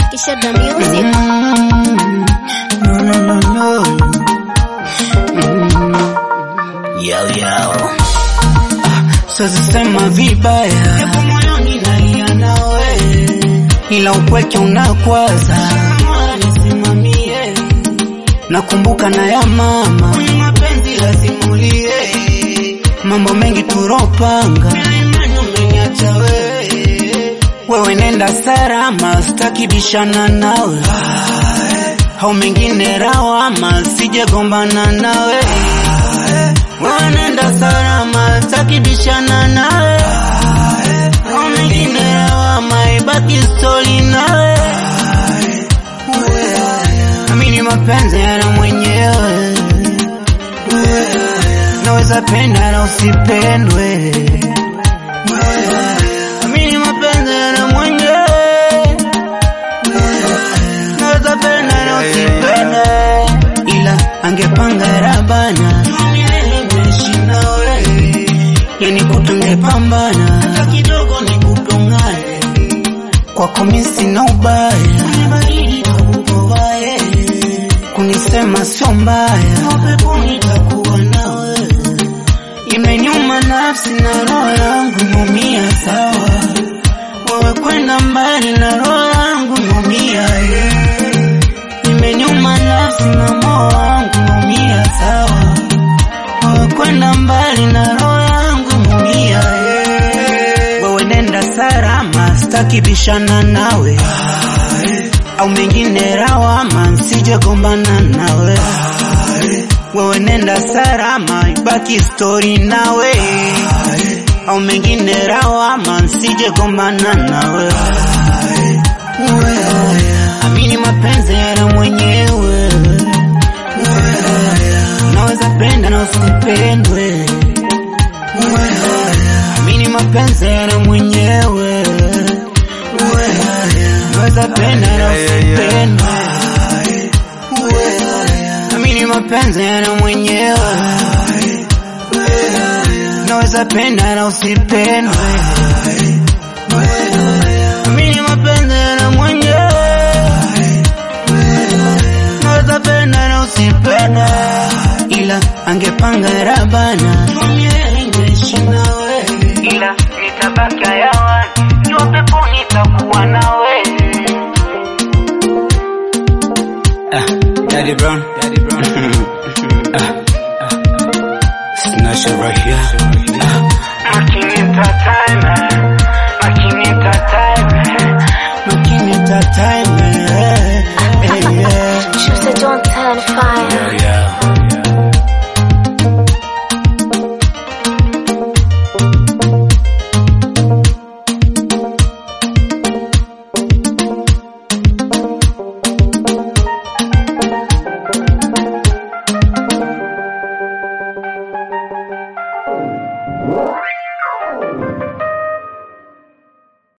Kisha the music. Mm, no, no, no, no. Mm. Yao, yao. Sasa sema vibaya, japo moyoni nalia nawe, ila upweke unakwaza. Nisimamie, nakumbuka na ya mama, kwenye mapenzi lasimulie, mambo mengi turopanga, bila imani umeniacha wewe wewe nenda salama, sitaki bishana nawe au mengine rawama, sijegombana nawe. Wewe nenda salama, sitaki bishana nawe au mengine rawama, ibaki stori nawe. Amini mapenzi yana mwenyewe, naweza penda na usipendwe. Amini mapenzi yana mwenyewe, naweza penda na usipende, ila angepanga rabana yani kutungepambana kidogo ni kutongane kwako mimi sina ubaya kunisema sio mbaya imenyuma nafsi na roho yangu numia sawa wewe kwenda mbali na roho yangu numia imenyuma nafsi na moyo wangu numia sawa wewe kwenda mbali na roho yangu numia wewe nenda salama sitaki bishana nawe au mengine rawama nsijegombana nawe wewe nenda salama ibaki stori nawe au mengine rawama nsijegombana nawe amini mapenzi yana mwenyewe naweza penda na usipendwe amini mapenzi yana mwenyewe naweza penda na usipendwe amini mapenzi yana mwenyewe naweza penda na usipendwe amini mapenzi yana mwenyewe naweza penda na usipende ila angepanga rabana ila nitabaki hayawani jua pepo nitakuwa nawe ah, Daddy Brown